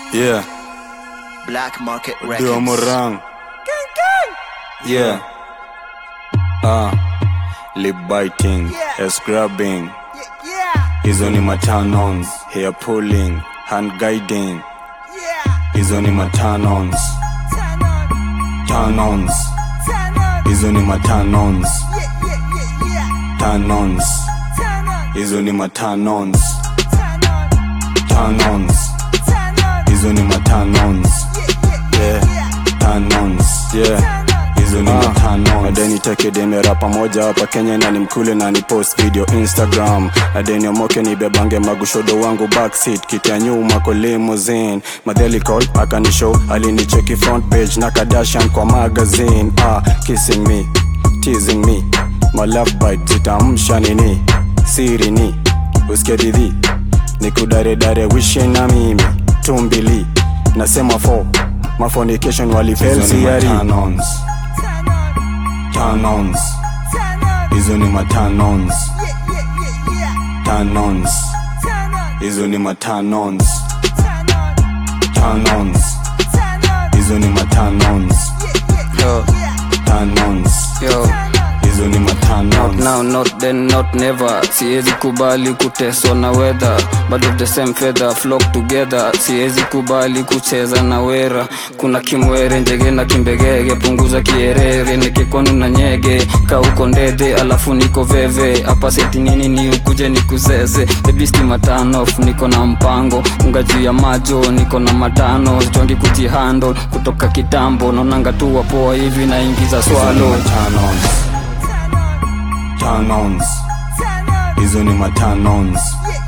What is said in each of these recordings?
Yeah, Black Market Dio Records. Morang. Yeah. Ah, lip biting, ass grabbing. Hizo ni matanons, hair pulling, hand guiding. Hizo ni matanons, tanons. Hizo ni matanons, tanons. Hizo ni matanons, tanons. Hizo ni matanons. Yeah, tanons. Yeah. Hizo ni matano nadeni tekedemera pamoja hapa kenya na nimkule na ni post video instagram nadeni omoke nibebange magushodo wangu backseat kiti ya nyuma kwa limousine madheli call akanishow alinicheki front page na kadashan kwa magazine ah, kissing me teasing me my love bite zitamsha nini siri ni usikie didhi nikudaredare wishe na mimi tumbili nasema fo mafonication walifelsiyari tanons hizo ni matanons tanons hizo ni matanons tanons hizo ni matanons Yo, tanons yo. hizo ni Not matanons now, not then, not never siwezi kubali kuteswa na weather but of the same feather flock together siwezi kubali kucheza na wera kuna kimwere njege na kimbegege punguza kierere nikikonu na nyege kauko ndede alafu niko veve hapa seti nini ni ukuje nikuzeze bebisti matanof niko na mpango unga juu ya majo niko na matano jondi kujihando kutoka kitambo naonanga tu wapoa hivi naingiza swalo Tanons. Tanons. Hizo ni matanons.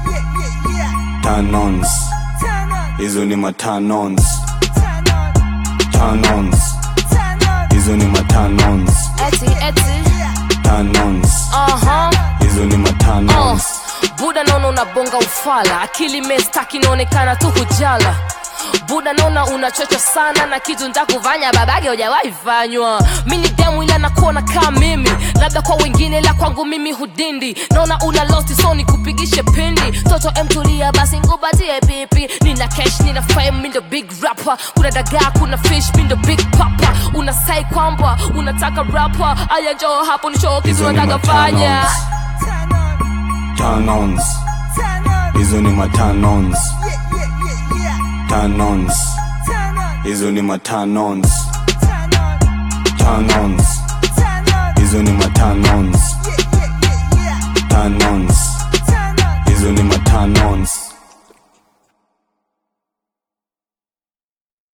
Tanons. Hizo ni matanons. Tanons. Hizo ni matanons. Eti, eti, Tanons. aha, Hizo ni uh. matanons. Buda naona unabonga ufala, akili mestaki inaonekana tu kujala buda naona unachocha sana na kitu ntakufanya babage hujawahi fanywa mi ni demu ila nakuona kaa mimi labda kwa wengine la kwangu mimi hudindi naona una losti so nikupigishe pindi toto emtulia basi ngubatie pipi nina cash nina fame mi ndo big rapper kuna dagaa kuna fish mi ndo big papa unasai kwamba unataka rapa aya njoo hapo nishow kitu Hizo ni nataka fanya matanons. Tanons. Hizo ni matanons. Tanons. Hizo ni matanons. Tanons. Hizo ni matanons. Tanons. Hizo ni matanons.